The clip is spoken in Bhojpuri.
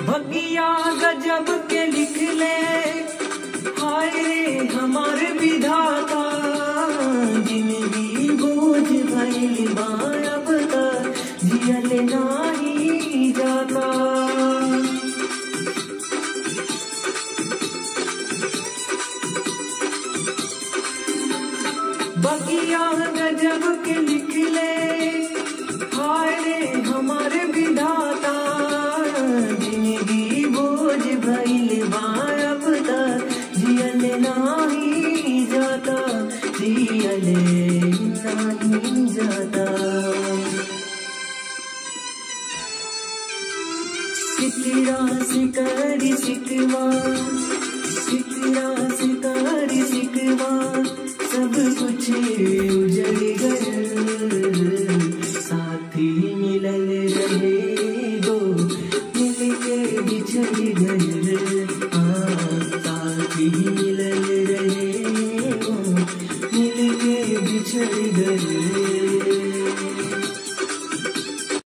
भगिया गजब के लिख ले हाय रे हमार विधाता जिंदगी बोझ भइल बा अब तक जियल नाही जाता बगिया गजब के लिख ले हाय रे हमारे विधाता जिंदगी बोझ भइल बा अब तक जियल नाही जाता जियल नाही जाता सिकरा सिकरी सिकवा सिकरा सिकरी सिकवा सब कुछ उजड़ गए साथी मिलल रहे दो मिल के बिछड़ गए हाँ, साथी मिलल रहे दो मिल के बिछड़ गए